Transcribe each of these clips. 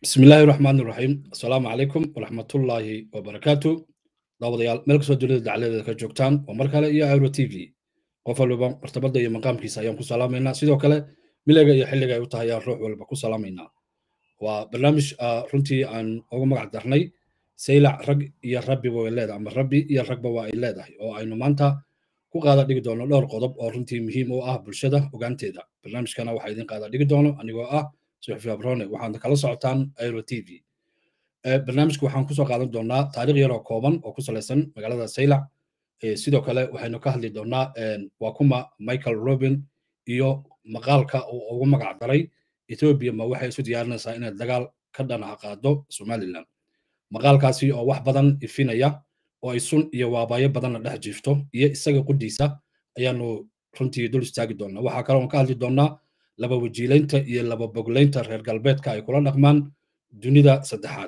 bismi illaahi raxmaan iraxiim assalaamu calaykum waraxmatullaahi wabarakaatu daawadayaal meel kastoo dunida dacladeeda ka joogtaan waa mar kale iyo airo t v qof waliba martabada iyo maqaamkiisa ayaan ku salaamaynaa sidoo kale milayga iyo xilliga ay u tahay ayaan ruux walba ku salaamaynaa waa barnaamij runtii aan ugu magac darnay saylac rag iyo rabbiba way leedahay ama rabbi iyo ragba waa ay leedahay oo aynu maanta ku qaada dhigi doono dhowr qodob oo runtii muhiim u ah bulshada ogaanteeda barnaamijkana waxaa idin qaada dhigi doono anigoo ah suxufi abrone waxaad kala socotaan airo t v barnaamijka waxaan kusoo qaadan doonaa taarikh yaroo kooban oo ku salaysan magaalada saylac sidoo kale waxaynu ka hadli doonaa waa kuma michael robin iyo maqaalka uu ugu magac daray ethiopia ma waxay isu diyaarinaysaa inay dagaal ka dhanaca qaado somaliland maqaalkaasi oo wax badan ifinaya oo ay sun iyo waabayo badanna dhex jiifto iyo isaga quddiisa ayaanu runtii dul istaagi doonaa waxaa kale oon ka hadli doonaa laba wajiilaynta iyo laba boglaynta reer galbeedka ay kula dhaqmaan dunida saddexaad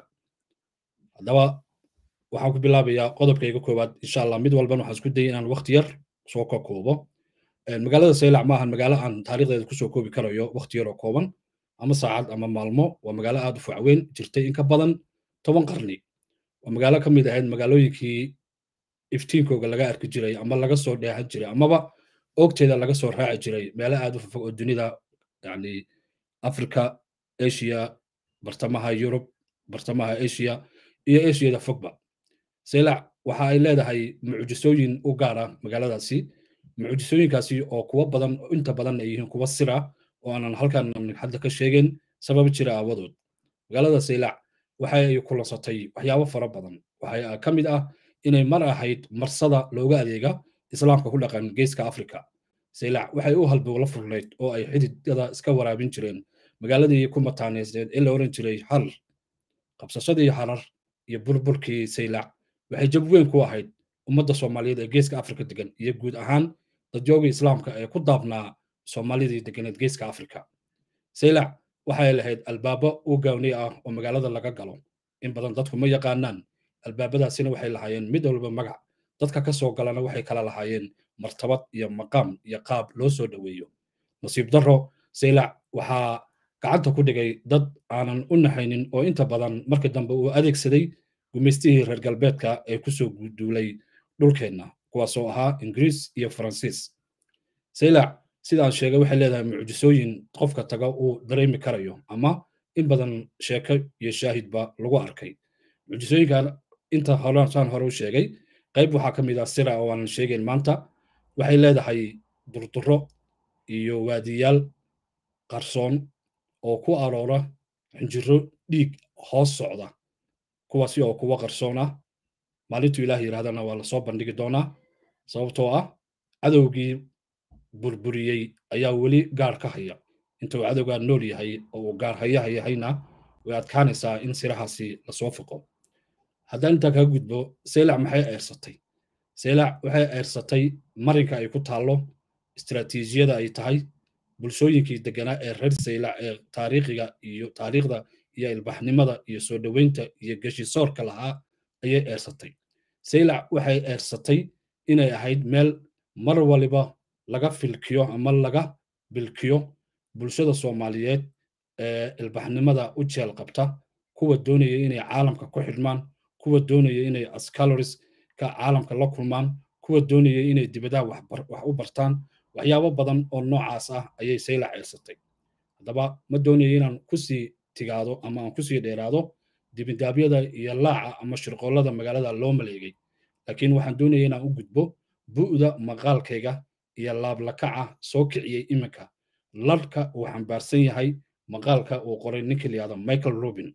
haddaba waxaan ku bilaabayaa qodobkayga koowaad insha allah mid walban waxaan isku dayay inaan waqti yar soo ka koobo magaalada saylac maahan magaalo aan taariikhdeeda kusoo koobi karayo waqti yar oo kooban ama saacad ama maalmo waa magaalo aad u facweyn jirtay in ka badan toban qarni waa magaalo ka mid ahayd magaalooyinkii iftiinkooga laga arki jiray ama laga soo dheehan jiray amaba ogteeda laga soo raaci jiray meelo aad u fofog oo dunida yani africa asia bartamaha yurub bartamaha asia iyo asiada fogba saylac waxa ay leedahay mucjisooyin u gaara magaaladaasi mucjisooyinkaasi oo kuwa badan inta badan ay yihiin kuwa sira oo aanan halkan hadda ka sheegin sabab jira aawadood magaalada saylac waxa ay kulansatay waxyaabo fara badan waxaa ka mid ah inay mar ahayd marsada looga adeega islaamka ku dhaqan geeska africa saylac waxay u halbowla furnayd oo ay xididada iska waraabin jireen magaaladii ku mataaneysneed ee la oran jiray harar qabsashadii harar iyo burburkii saylac waxay jab weyn ku ahayd ummadda soomaaliyeed ee geeska africa degan iyo guud ahaan dadyoogii islaamka ee ku daabnaa soomaalidii deganeed geeska africa saylac waxay lahayd albaabo u gaawni ah oo magaalada laga galo in badan dadku ma yaqaanaan albaabadaasina waxay lahaayeen mid walba magac dadka ka soo galana waxay kala lahaayeen martabad iyo maqaam iyo qaab loo soo dhoweeyo nasiib darro saylac waxaa gacanta ku dhigay dad aanan u naxaynin oo inta badan markii dambe uu adeegsaday gumaystihii reer galbeedka ee kusoo duulay dhulkeenna kuwaasoo ahaa ingiriis iyo faransiis saylac sidaan sheegay waxay leedahay mucjisooyin qofka taga uu dareemi karayo ama in badan sheeko iyo shaahidba lagu arkay mucjisooyinkan inta horesaan hore u sheegay qayb waxaa ka mid ah sira oo aanan sheegayn maanta waxay leedahay durduro iyo waadiyaal qarsoon oo ku aroora xinjiro dhiig hoos socda kuwaasi oo kuwa qarsoon ah maalintuu ilaah yidhahdana waa lasoo bandhigi doonaa sababtoo ah cadowgii burburiyey ayaa weli gaar ka haya intuu cadowgaa nool yahay oo uu gaar hayaha yahayna way adkaanaysaa in sirahaasi lasoo foqo haddaan intaa kaga gudbo saylac maxay eersatay saylac waxay eersatay marinka ay ku taallo istiraatiijiyada ay tahay bulshooyinkii deganaa ee reer saylac ee taariikhiga iyo taariikhda iyo ilbaxnimada iyo soo dhoweynta iyo geshisoorka lahaa ayay eersatay saylac waxay eersatay inay ahayd meel mar waliba laga filkiyo ama laga bilkiyo bulshada soomaaliyeed ee ilbaxnimada u jeel qabta kuwa doonaya inay caalamka ku xidhmaan kuwa doonaya inay ascaloris ka caalamka la kulmaan kuwa doonaya inay dibadaha wax u bartaan waxyaabo badan oo noocaas ah ayay saylac eersatay haddaba ma doonaya inaan kusii tigaado ama aan kusii dheeraado dibindaabyada iyo laaca ama shirqoollada magaalada loo maleegay laakiin waxaan doonaya inaan u gudbo bu'da maqaalkayga iyo laablakaca soo kiciyey iminka larka uu xambaarsan yahay maqaalka uu qoray ninka layihahdo michael robin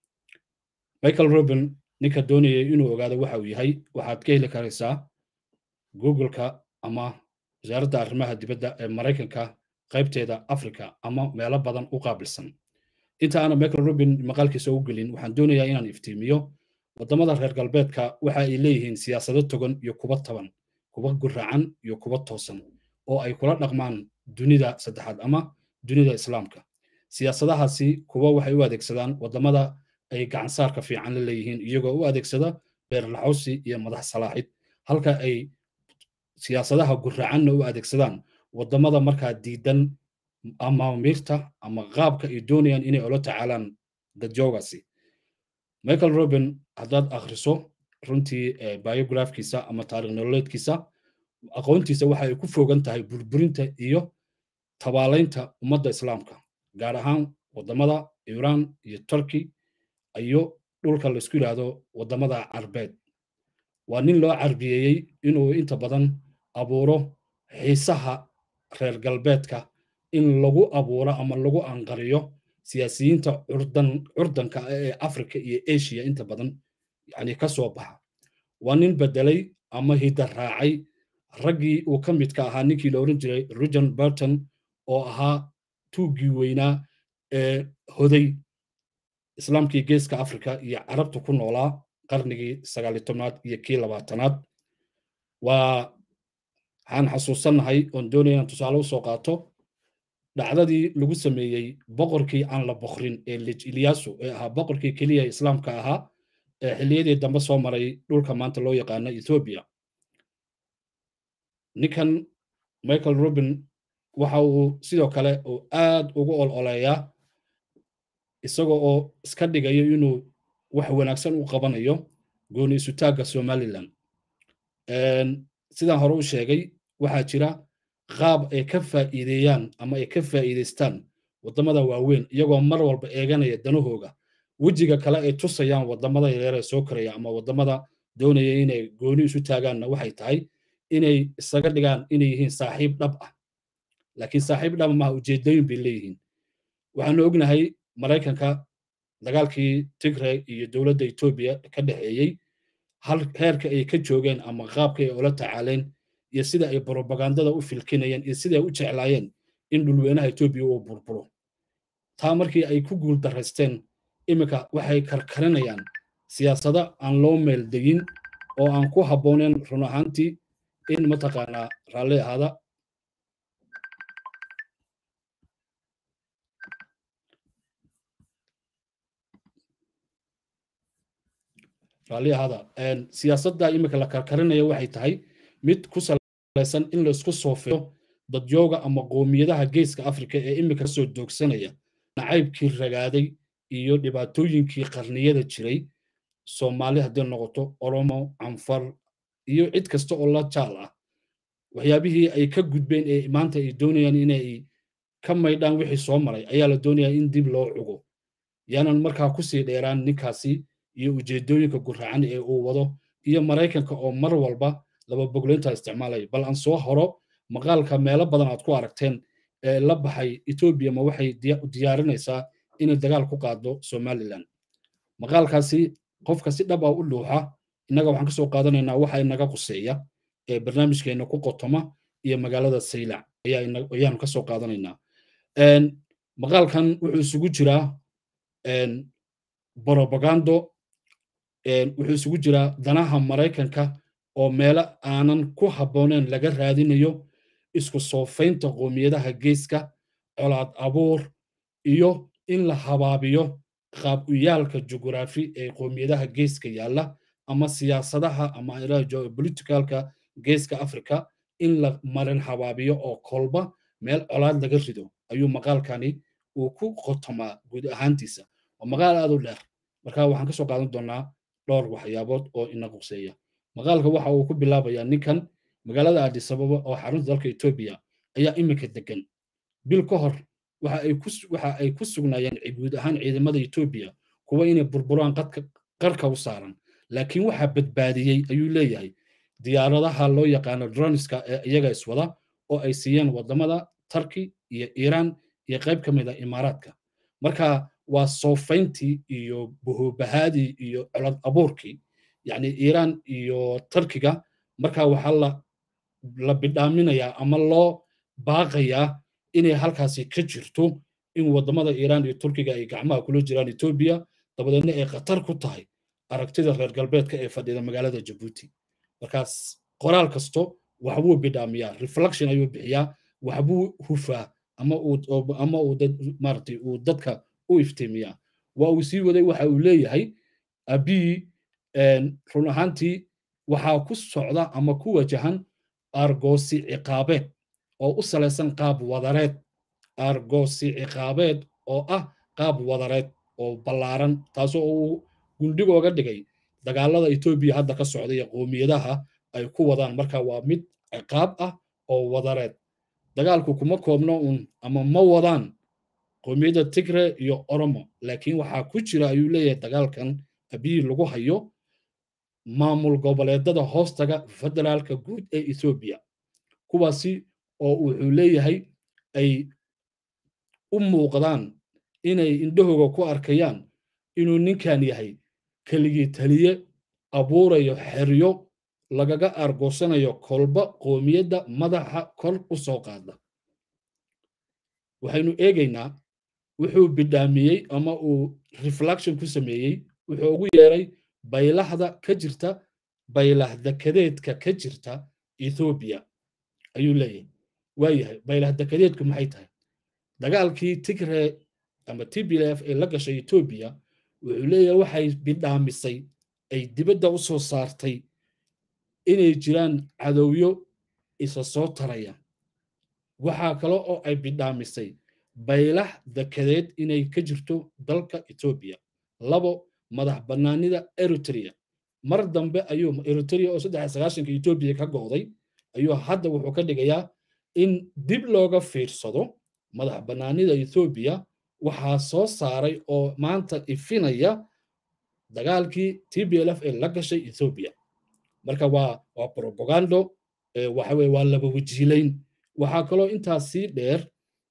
michael robin ninka doonayay inuu ogaado waxa uu yahay waxaad ka heli karaysaa googleka ama wasaaradda arrimaha dibadda ee maraykanka qaybteeda africa ama meelo badan u qaabilsan inta aana michael robin maqaalkiisa u gelin waxaan doonayaa inaan iftiimiyo waddamada reer galbeedka waxa ay leeyihiin siyaasado togan iyo kuwa taban kuwa guracan iyo kuwa toosan oo ay kula dhaqmaan dunida saddexaad ama dunida islaamka siyaasadahaasi kuwa waxay u adeegsadaan waddamada ay gacansaarka fiican la leeyihiin iyagoo u adeegsada beerlaxawsi iyo madax salaaxid halka ay siyaasadaha guracanna u adeegsadaan waddamada markaa diidan ama miirta ama qaabka ay doonayaan inay ula tacaalaan dadjoogaasi michael robin haddaad akhriso runtii biografkiisa ama taarikh nololeedkiisa aqoontiisa waxa ay ku fogan tahay burburinta iyo tabaalaynta ummadda islaamka gaar ahaan waddamada iiraan iyo turkey iyo dhulka laisku yidhaahdo waddamada carbeed waa nin loo carbiyeeyey inuu inta badan abuuro xiisaha reer galbeedka in lagu abuuro ama lagu anqariyo siyaasiyiinta curdan curdanka ee africa iyo asia inta badan yani ka soo baxa waa nin bedelay ama hidda raacay raggii uu ka midka ahaa ninkii la oran jiray rugen burton oo ahaa tuuggii weynaa ee hoday islaamkii geeska africa iyo carabta ku noolaa qarnigii sagaali tobnaad iyo kii labaatanaad waa waxaan xasuusannahay oon doonaya inaan tusaale usoo qaato dhacdadii lagu sameeyey boqorkii aan la boqrin ee lij ilyasu ee ahaa boqorkii keliya islaamka ahaa ee xilliyadii dambe soo maray dhulka maanta loo yaqaano ethoobia ninkan michael robin waxa uu sidoo kale uu aad ugu ololeeyaa isaga oo iska dhigayo inuu wax wanaagsan u qabanayo gooni isutaagga somalilan sidaan hore u sheegay waxaa jira qaab ay ka faa'iideeyaan ama ay ka faa'iidaystaan waddamada waaweyn iyagoo mar walba eeganaya danahooga wejiga kale ay tusayaan waddamada yareeree soo koraya ama waddamada doonaya inay gooni isu taagaanna waxay tahay inay isaga dhigaan inay yihiin saaxiib dhab ah laakiin saaxiib dhab maha ujeedooyin bay leeyihiin waxaanu ognahay maraykanka dagaalkii tigray iyo dowladda etoobiya ka dhexeeyey hal heerka ay ka joogeen ama qaabka ay ula tacaaleen iyo sida ay brobagandada u filkinayeen iyo sida ay u jeclaayeen in dhulweynaha etoobiya uu burburo taa markii ay ku guul daraysteen iminka waxay karkarinayaan siyaasado aan loo meeldeyin oo aan ku habbooneen run ahaantii in mataqaanaa raalli ahaada raalli ahaada siyaasadda iminka la karkarinaya waxay tahay mid ku salaysan in laisku soofeeyo dadyooga ama qoomiyadaha geeska afrika ee iminka kasoo doogsanaya nacaybkii ragaaday iyo dhibaatooyinkii qarniyada jiray soomaali haddii noqoto oromo canfar iyo cid kasta oo la jaal ah waxyaabihii ay ka gudbeen ee maanta ay doonayaan inay ka maydhaan wixii soo maray ayaa la doonayaa in dib loo cugo yaanan markaa kusii dheeraan ninkaasi iyo ujeedooyinka gurracan ee uu wado iyo maraykanka oo mar walba laba bogleynta isticmaalaya bal aan soo horo maqaalka meelo badan aad ku aragteen ee la baxay etoobiya ma waxay diyaarinaysaa inay dagaal ku qaado somalilan maqaalkaasi qofka si dhab ah u dhuuxa innaga waxaan kasoo qaadanaynaa waxa inaga quseeya ee barnaamijkeena ku qotoma iyo magaalada saylac ayaanu kasoo qaadanaynaa maqaalkan wuxuu isugu jiraa brobagando wuxuu isugu jiraa danaha maraykanka oo meelo aanan ku habbooneen laga raadinayo isku soofaynta qoomiyadaha geeska colaad abuur iyo in la habaabiyo qaab uyaalka jugraafi ee qoomiyadaha geeska yaalla ama siyaasadaha ama geopoliticalka geeska africa in la marin habaabiyo oo kolba meel colaad laga rido ayuu maqaalkani uu ku qotomaa guud ahaantiisa waa maqaal aad u dheer marka waxaan kasoo qaadan doonaa dhowr waxyaabood oo ina quseeya maqaalka waxa uu ku bilaabayaa ninkan magaalada addisababa oo xarunta dalka etoobiya ayaa iminka degan bil ka hor waxa ay ku sugnaayeen guud ahaan ciidamada etoobiya kuwa inay burburaan qarka u saaran laakiin waxaa badbaadiyey ayuu leeyahay diyaaradaha loo yaqaano droniska ee iyaga iswada oo ay siiyeen wadamada turkey iyo iiraan iyo qayb ka mid a imaaraadka marka waa soofayntii iyo buhubahaadii iyo colod abuurkii yacni iiraan iyo turkiga marka waxaa la la bidhaaminayaa ama loo baaqayaa inay halkaasi ka jirto in waddamada iiraan iyo turkiga ay gacmaha kula jiraan etoobiya dabadeedna ay khatar ku tahay aragtida reer galbeedka ee fadhida magaalada jabuuti markaas qoraal kasto waxbuu bidhaamiyaa reflection ayuu bixiyaa waxbuu hufaa ama uu ama uu dad maaragtay uu dadka u iftiimiyaa waa uu sii waday waxa uu leeyahay abii run ahaantii waxaa ku socda ama ku wajahan argoosi ciqaabeed oo u salaysan qaab wadareed argoosi ciqaabeed oo ah qaab wadareed oo ballaaran taasoo uu gundhigooga dhigay dagaalada etoobiya hadda ka socda iyo qoomiyadaha ay ku wadaan marka waa mid ciqaab ah oo wadareed dagaalku kuma koobno un ama ma wadaan qoomiyadda tigre iyo oromo laakiin waxaa ku jira ayuu leeyahay dagaalkan abiyi lagu hayo maamul goboleedada hoostaga federaalka guud ee ethoobiya kuwaasi oo wuxuu leeyahay ay u muuqdaan inay indhahooga ku arkayaan inuu ninkan yahay keligii taliye abuurayo xeryo lagaga aargoosanayo kolba qoomiyadda madaxa kor u soo qaada waxaynu eegaynaa wuxuu bidhaamiyey ama uu reflection ku sameeyey wuxuu ugu yeeray baylahda ka jirta baylah dekadeedka ka jirta ethoobiya ayuu leeyahay waayahay baylah dekadeedku maxay tahay dagaalkii tigre ama tblf ee la gashay etoobiya wuxuu leeyahay waxay bidhaamisay ay dibadda u soo saartay inay jiraan cadowyo isa soo taraya waxaa kale oo ay bidhaamisay baylah dekadeed inay ka jirto dalka etoobiya labo madax bannaanida eritrea mar dambe ayuu eritrea oo saddex sagaashanka etoobiya ka go'day ayuu hadda wuxuu ka dhigayaa in dib looga fiirsado madax bannaanida ethoobiya waxaa soo saaray oo maanta ifinaya dagaalkii tblf ee la gashay ethoobiya marka waa waa propagando waxa weye waa laba wajiilayn waxaa kaloo intaas sii dheer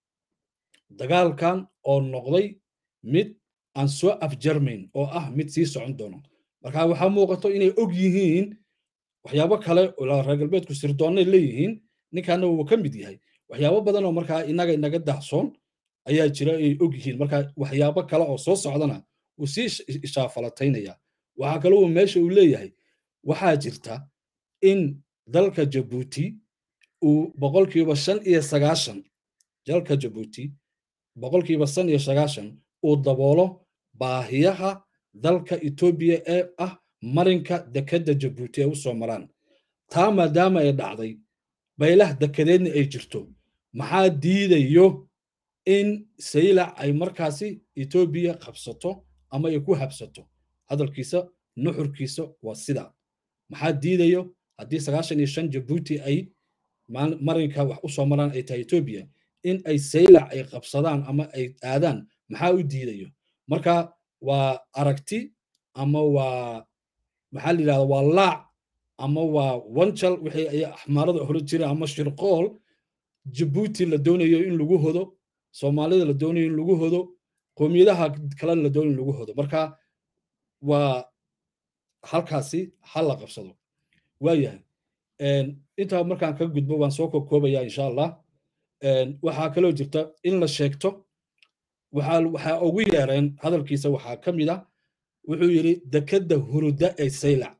dagaalkan oo noqday mid aan soo afjarmayn oo ah mid sii socon doono marka waxaa muuqato inay og yihiin waxyaabo kale oo reer galbeedku sirdoonnay leeyihiin ninkaana wuu ka mid yahay waxyaabo badan oo markaa inaga inaga dahsoon ayaa jira ay og yihiin marka waxyaabo kale oo soo socdana wuu sii ishaafalataynaya waxaa kale uu meesha uu leeyahay waxaa jirta in dalka jabuuti uu boqolkiiba shan iyo sagaashan dalka jabuuti boqolkiiba shan iyo sagaashan uu daboolo baahiyaha dalka etoobiya ee ah marinka dekedda jabuuti ay u soo maraan taa maadaama ay dhacday baylah dekedeedna ay jirto maxaa diidayo in saylac ay markaasi etoobiya qabsato ama ay ku habsato hadalkiisa nuxurkiisa waa sida maxaa diidayo haddii sagaashan iyo shan jabuuti ay marinka wax u soo maraan ay tahay etoobiya in ay saylac ay qabsadaan ama ay aadaan maxaa u diidayo marka waa aragti ama waa maxaa la yidhahda waa laac ama waa wanjal wixii ay axmaarada hore jireen ama shirqool jabuuti la doonayo in lagu hodo soomaalida la doonayo in lagu hodo qoomiyadaha kale la doonayo in lagu hodo marka waa halkaasi ha la qabsado waayahay intaa markaan ka gudbo waan soo kokoobaya insha allah waxaa kaloo jirta in la sheegto waxaa ugu yeereen hadalkiisa waxaa ka mid ah wuxuu yidhi dekedda huruda ee saylac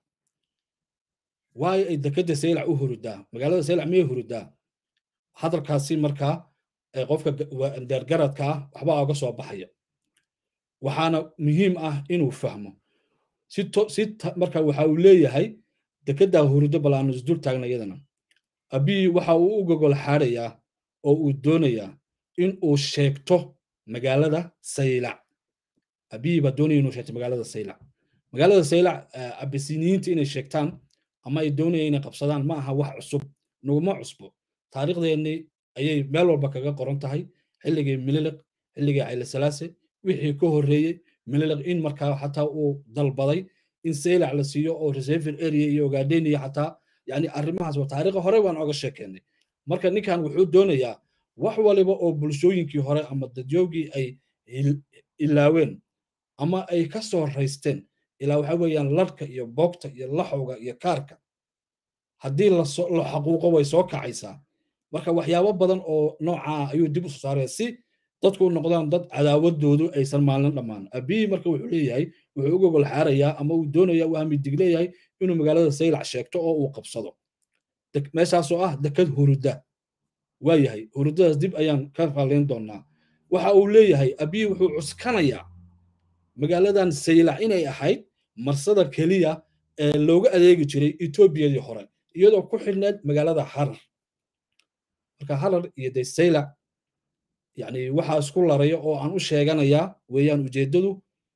waayo ay dekedda saylac u hurudaa magaalada saylac miyay hurudaa hadalkaasi markaa qofka deergaradka ah waxbaa oga soo baxaya waxaana muhiim ah inuu fahmo si marka waxa uu leeyahay dekeddaa hurudo bal aanu isdul taagna iyadana abiy waxa uu u gogol xaarayaa oo uu doonayaa in uu sheegto magaalada saylac abiy baa doonaya inuu sheegto magaalada saylac magaalada saylac abisiniyiinta inay sheegtaan ama ay doonaya inay qabsadaan ma aha wax cusub nuguma cusbo taariikhdeenni ayay meel walba kaga qoran tahay xilligii mililiq xilligii caylasalaase wixii ka horreeyey mililiq in markaa xataa uu dalbaday in saylac la siiyo oo reserver area iyo ogaadeniya xataa yani arrimahaas waa taariikha hore baan oga sheekeennay marka ninkan wuxuu doonayaa wax waliba oo bulshooyinkii hore ama dadyoogii ay ilaaween ama ay ka soo raysteen ilaa waxa weeyaan larka iyo boogta iyo laxowga iyo kaarka haddii la xaquuqo way soo kacaysaa marka waxyaabo badan oo noocaa ayuu dib u soo saaraya si dadku u noqdaan dad cadaawadoodu aysan maalin dhammaan abiy marka wuxuu leeyahay wuxuu u gogol xaarayaa ama uu doonaya uu hamidig leeyahay inuu magaalada saylac sheegto oo uu qabsado meeshaasoo ah dekad huruda waayahay hurudadaas dib ayaan ka fallayn doonaa waxa uu leeyahay abiy wuxuu cuskanayaa magaaladan saylac inay ahayd marsada keliya ee looga adeegi jiray etoobiyadii hore iyadoo ku xidhneed magaalada harar marka harar iyo de saylac yani waxaa isku laraya oo aan u sheeganayaa weeyaan ujeeddadu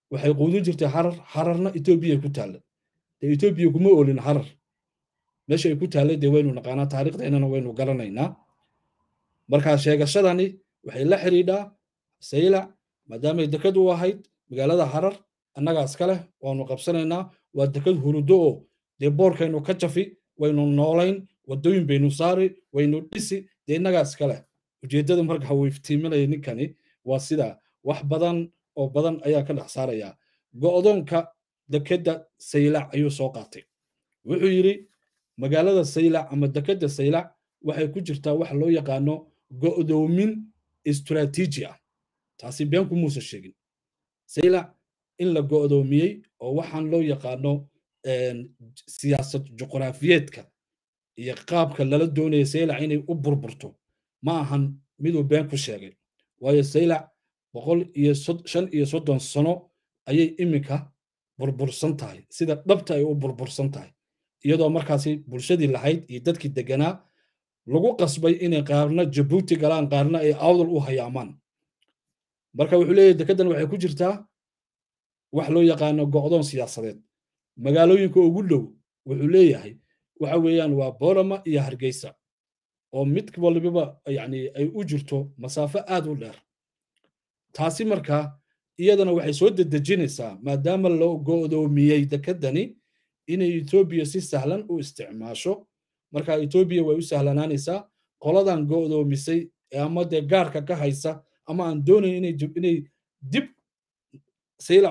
waxay quudin jirtay harar hararna etoobiya ku taalla dee etoobiya kuma oolin harar meesha ay ku taallay dee waynu naqaanaa taariikhdeennana waynu garanaynaa markaa sheegashadani waxay la xidhiidhaa saylac maadaamay dekad u ahayd magaalada harar annagaa iska leh waanu qabsanaynaa waa dekad hurudo oo dee boorkaynu ka jafi waynu noolayn waddooyin baynu saari waynu dhisi dee innagaa iska leh ujeeddada marka uu iftiiminaya ninkani waa sidaa wax badan oo badan ayaa ka dhex saaraya go'doonka dekedda saylac ayuu soo qaatay wuxuu yidhi magaalada saylac ama dekedda saylac waxay ku jirtaa wax loo yaqaano go'doomin istaraatiiji ah taasi beenku muusa sheegin saylac in la go'doomiyey oo waxaan loo yaqaano siyaasad juqraafiyeedka iyo qaabka lala doonaya saylac inay u burburto ma ahan miduu been ku sheegay waayo saylac boqol iyo shan iyo soddon sano ayay iminka burbursan tahay sida dhabta ay u burbursan tahay iyadoo markaasi bulshadii lahayd iyo dadkii deganaa lagu qasbay inay qaarna jabuuti galaan qaarna ay awdal u hayaamaan marka wuxuu leeyahay dekeddan waxay ku jirtaa wax loo yaqaano go'doon siyaasadeed magaalooyinka ugu dhow wuxuu leeyahay waxa weeyaan waa boorama iyo hargeysa oo mid waliba yani ay u jirto masaafo aad u dheer taasi markaa iyadana waxay soo dedejinaysaa maadaama loo go'doomiyey dekeddani inay etoobiya si sahlan u isticmaasho marka etoobiya way u sahlanaanaysaa qoladan go'doomisay ama dee gaarka ka haysa ama aan doonayn inay dib saylac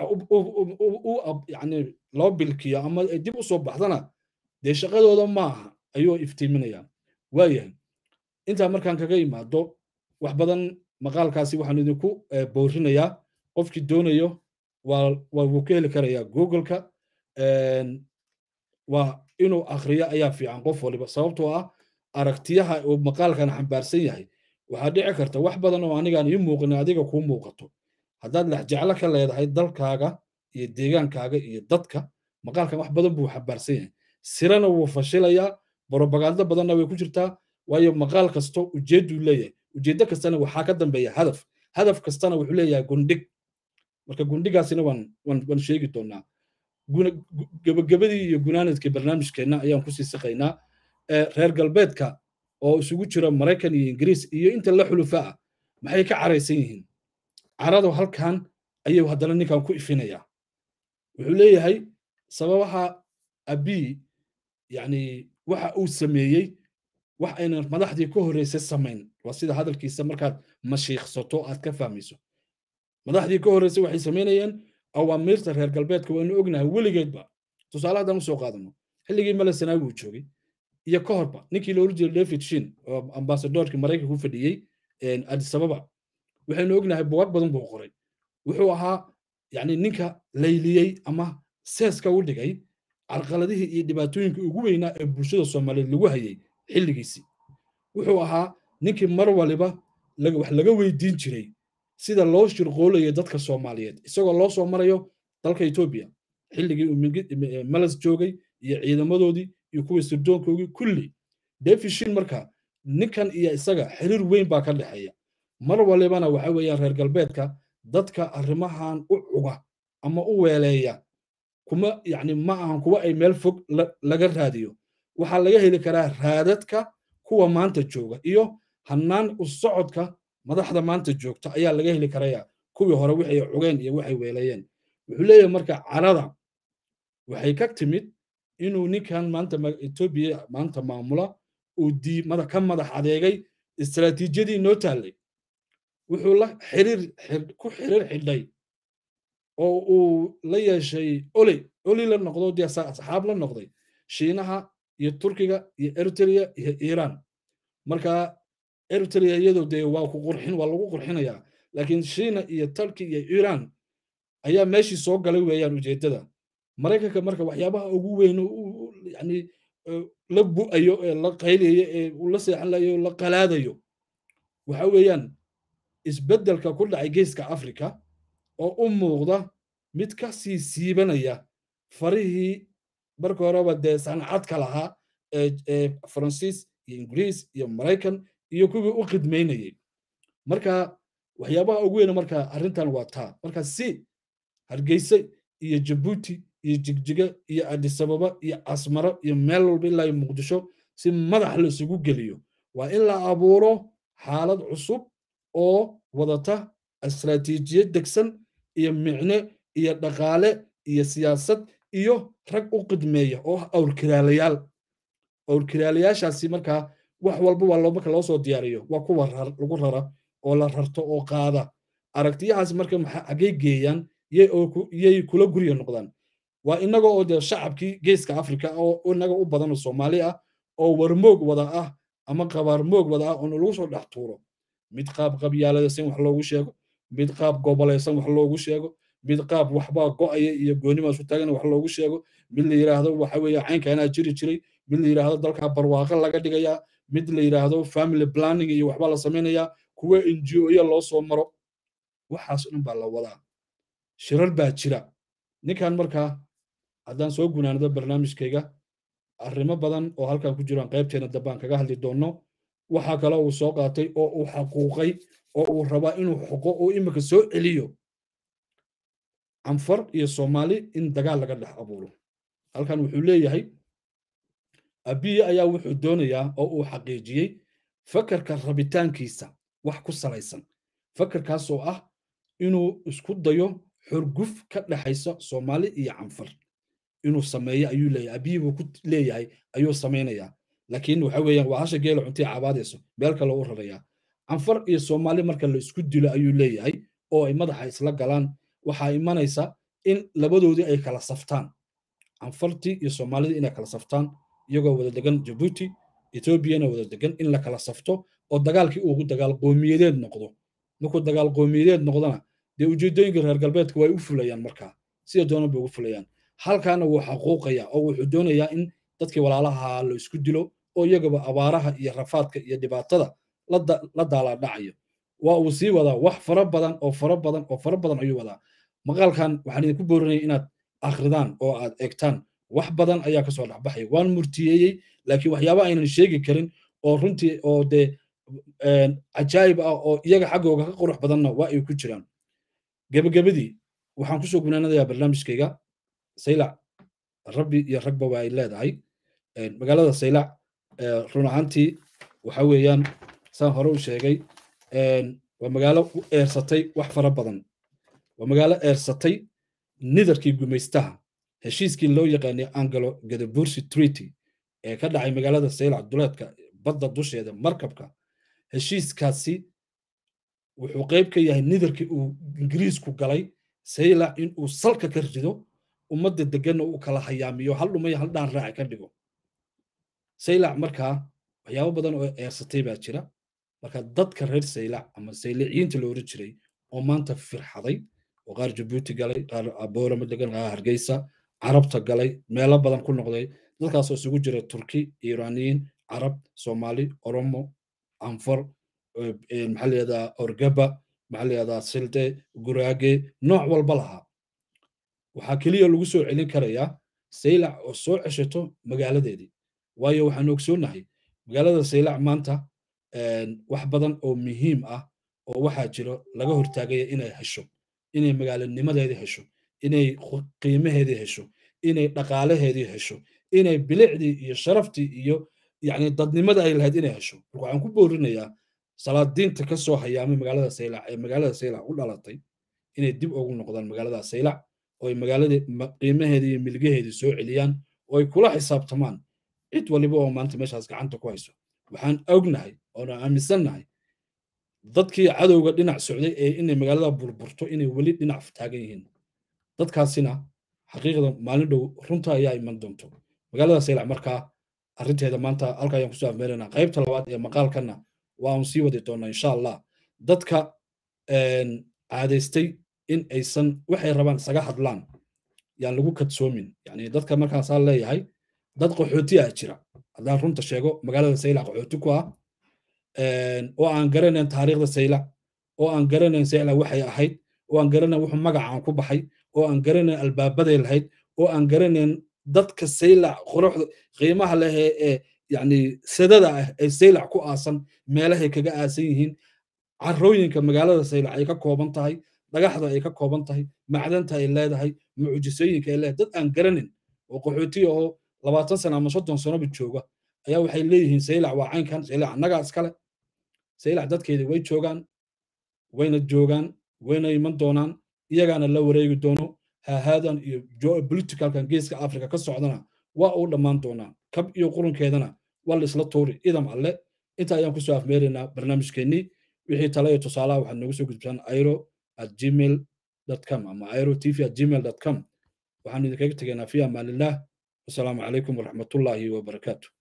yani loo bilkiyo ama ay dib u soo baxdana dee shaqadooda maaha ayuu iftiiminaya waayahay intaa markaan kaga imaado wax badan maqaalkaasi waxaan idinku boorinayaa qofkii doonayo waa wuu ka heli karayaa googleka waa inuu akhriyo ayaa fiican qof waliba sababtoo ah aragtiyaha uu maqaalkan xambaarsan yahay waxaa dhici karta wax badan oo anigaan ii muuqin adiga kuu muuqato haddaad lexjeclo ka leedahay dalkaaga iyo deegaankaaga iyo dadka maqaalkan wax badan buu xambaarsan yahay sirana wuu fashilayaa brobagando badanna way ku jirtaa waayo maqaal kasto ujeedduu leeyahay ujeeddo kastana waxaa ka dambeeya hadaf hadaf kastana wuxuu leeyahay gundhig marka gundhigaasina waan waan sheegi doonaa gebagabadii iyo gunaanadkii barnaamijkeenna ayaan kusii siqaynaa reer galbeedka oo isugu jira maraykan iyo ingiriis iyo inta la xulufa ah maxay ka caraysan yihiin caradu halkan ayuu haddana ninkan ku ifinayaa wuxuu leeyahay sababaha abii yani waxa uu sameeyey wax aynan madaxdii ka horreysay samayn waa sida hadalkiisa markaad mashiiqsato aad ka fahmayso madaxdii ka horreysay waxay samaynayeen awaamiirta reer galbeedka waynu ognahay weligeedba tusaale haddaan usoo qaadano xilligii male sanaawi uu joogay iyo ka horba ninkii la oran jiray david shin oo ambasadorkii maraykanka ku fadhiyey addis ababa waxaynu ognahay bugaag badan buu qoray wuxuu ahaa yani ninka layliyey ama seeska u dhigay carqaladihii iyo dhibaatooyinkii ugu weynaa ee bulshada soomaaliyeed lagu hayay xilligiisii wuxuu ahaa ninkii mar waliba wax laga weydiin jiray sida loo shirqoolayo dadka soomaaliyeed isagoo loo soo marayo dalka etoobiya xilligii uu malas joogay iyo ciidamadoodii iyo kuwii sirdoonkoogii kulli defishin marka ninkan iyo isaga xiriir weyn baa ka dhexeeya mar walibana waxa weeyaan reer galbeedka dadka arrimahan u cuga ama u weeleeya kuma yani ma ahan kuwa ay meel fog laga raadiyo waxaa laga heli karaa raadadka kuwa maanta jooga iyo hannaan u socodka madaxda maanta joogta ayaa laga heli karaya kuwii hore waxay cugeen iyo waxay weeleeyeen wuxuu leeyahay marka carada waxay ka timid inuu ninkan maanta etoobiya maanta maamula uu dii ka madax adeegay istaraatiijiyadii noo taallay wuxuu la xiriir ku xiriir xidhay oo uu la yeeshay oli oli la noqdo dee asxaab la noqday shiinaha iyo turkiga iyo eritrea iyo iiraan marka eritrea iyadoo dee waa ku qurxin waa lagu qurxinayaa laakiin shiina iyo turki iyo iiraan ayaa meeshii soo galay weeyaan ujeeddada maraykanka marka waxyaabaha ugu weyn yani la bu'ayo ee la qaylayo ee uu la seexanayo la qalaadayo waxa weeyaan isbeddelka ku dhacay geeska afrika oo u muuqda mid ka sii siibanaya farihii marka horeba dee sancadka lahaa ee faransiis iyo ingiriis iyo maraykan iyo kuwii u khidmaynayay marka waxyaabaha ugu weyn marka arrintan waa taa marka si hargeysa iyo jabuuti iyo jigjiga iyo adisababa iyo asmaro iyo meel walba ilaa muqdisho si madax la isugu geliyo waa in la abuuro xaalad cusub oo wadata istaraatiijiyad degsan iyo micne iyo dhaqaale iyo siyaasad iyo rag u qidmeeya oo ah awrkiraalayaal awrkiraalayaashaasi markaa wax walba waa loo marka loo soo diyaariyo waa kuwa lagu rara oo la rarto oo qaada aragtiyahaas marka xaggay geeyaan yay kula gurya noqdaan waa inaga oo dee shacabkii geeska afrika oo inaga u badan oo soomaali ah oo warmoog wada ah ama qabaarmoog wada ah oo lagu soo dhex tuuro mid qaab qabyaaladaysan wax loogu sheego mid qaab gobolaysan wax loogu sheego mid qaab waxbaa go'aya iyo goonimaa isu taagan wax loogu sheego mid la yidhaahdo waxa weeye caynkaanaa jiri jiray mid la yidhaahdo dalkaa barwaaqo laga dhigayaa mid la yidhaahdo family planning iyo waxbaa la samaynayaa kuwa ngo-ya loo soo maro waxaas dhan baa la wadaa shirar baa jira ninkan markaa haddaan soo gunaanado barnaamijkayga arrimo badan oo halkan ku jiraan qaybteena dambaan kaga hadli doonno waxaa kale uu soo qaatay oo uu xaquuqay oo uu rabaa inuu xoqo oo imika soo celiyo canfar iyo soomaali in dagaal laga dhex abuuro halkan wuxuu leeyahay abiye ayaa wuxuu doonayaa oo uu xaqiijiyey fakarka rabitaankiisa wax ku salaysan fakarkaas oo ah inuu isku dayo xurguf ka dhexaysa soomaali iyo canfar inuu sameeyo ayuu leeyahay abiyi buu ku leeyahay ayuu samaynayaa laakiin waxa weeyaan waa hasha geela cuntii cabaadayso meel kale u rarayaa canfar iyo soomaali marka la isku dilo ayuu leeyahay oo ay madaxa isla galaan waxaa imanaysa in labadoodii ay kala saftaan canfartii iyo soomaalidii inay kala saftaan iyagoo wada degan jabuuti etoobiyana wada degan in la kala safto oo dagaalkii uu dagaal qoomiyadeed noqdo markuu dagaal qoomiyadeed noqdona dee ujeedooyinka reer galbeedka way u fulayaan markaa sida doonan bay ugu fulayaan halkaana wuu xaquuqaya oo wuxuu doonayaa in dadkii walaalaha la isku dilo oo iyagaba abaaraha iyo rafaadka iyo dhibaatada la daalaadhacayo waa uu sii wadaa wax fara badan oo fara badan oo fara badan ayuu wadaa maqaalkan waxaan idinku boorinaya inaad akhridaan oo aad eegtaan wax badan ayaa kasoo dhexbaxaya waan murtiyeeyey laakiin waxyaaba aynan sheegi karin oo runtii oo dee cajaayib ah oo iyaga xaggooga ka qurux badanna waa ay ku jiraan gebagabadii waxaan kusoo gunaanadayaa barnaamijkayga saylac rabbi iyo ragba waa ay leedahay magaalada saylac run ahaantii waxa weeyaan saan hore u sheegay waa magaalo u eersatay wax fara badan waa magaalo eersatay nidarkii gumaystaha heshiiskii loo yaqaanay angalo gadabursi treaty ee ka dhacay magaalada saylac duleedka badda dusheeda markabka heshiiskaasi wuxuu qayb ka yahay nidarkii uu ingiriisku galay saylac in uu salka ka rido ummadda deganna uu kala hayaamiyo hal dhumaya hal dhaan raaca ka dhigo saylac markaa waxyaabo badan oo eersatay baa jira marka dadka reer saylac ama sayliciyiinta la oran jiray oo maanta firxaday oo qaar jabuuti galay qaar aboorama degan qaar hargeysa carabta galay meelo badan ku noqday dadkaasoo isugu jira turki iiraaniyiin carab soomaali oromo anfar maxaa layihahdaa orgaba maxaa layihahdaa silde guraage nooc walba lahaa waxaa keliya lagu soo celin karayaa saylac oo soo ceshato magaaladeedii waayo waxaan ogsoonahay magaalada saylac maanta wax badan oo muhiim ah oo waxaa jiro laga hortaagaya inay hesho inay magaalanimadeedii hesho inay qiimaheedii hesho inay dhaqaalaheedii hesho inay bilicdii iyo sharaftii iyo yani dadnimada ay lahayd inay hesho marka waxaan ku boorinayaa salaadiinta ka soo hayaamay magaalada saylac ee magaalada saylac u dhalatay inay dib ugu noqdaan magaalada saylac oo ay magaaladii qiimaheedii iyo milgaheedii soo celiyaan oo ay kula xisaabtamaan cid waliba oo maanta meeshaas gacanta ku hayso waxaan ognahay oona aaminsannahay dadkii cadowga dhinac socday ee inay magaalada burburto inay weli dhinac taagan yihiin dadkaasina xaqiiqda maalin dhow runta ayaa iman doonto magaalada saylac markaa arrinteeda maanta halka ayaan kusoo afmeeraynaa qaybta labaad ee maqaalkanna waan sii wadi doonaa insha allah dadka caadaystay in aysan waxay rabaan isaga hadlaan yaan lagu kadsoomin yani dadka markaasaa leeyahay dad qaxooti ah jira haddaan runta sheego magaalada saylac qaxooti ku ah oo aan garanayn taariikhda saylac oo aan garanayn saylac waxay ahayd oo aan garanayn wuxuu magacaan ku baxay oo aan garanayn albaabaday lahayd oo aan garanayn dadka saylac quruxda qiimaha leh ee yani sadada ah ee saylac ku aasan meelahay kaga aasan yihiin carooyinka magaalada saylac ay ka kooban tahay dhagaxda ay ka kooban tahay macdanta ay leedahay mucjisooyinka ay leedahay dad aan garanin oo qaxootiya oo labaatan sano ama soddon sanoba jooga ayaa waxay leeyihiin saylac waa caynkan saylac annagaa iskale saylac dadkeedii way joogaan wayna joogaan wayna iman doonaan iyagaana la wareegi doono hahaadan iyo geopoliticalkan geeska africa ka socdana waa uu dhammaan doonaa kab iyo qurunkeedana waa la isla tuuri idam alle inta ayaan kusoo afmeeraynaa barnaamijkeennii wixii tale iyo tusaalaha waxaad noogu soo gudbisaan airo at gmail com ama airo tv at gmail com waxaan idinkaga tegaynaa fi amaanillaah wasalaamu calaykum waraxmatullaahi wabarakaatu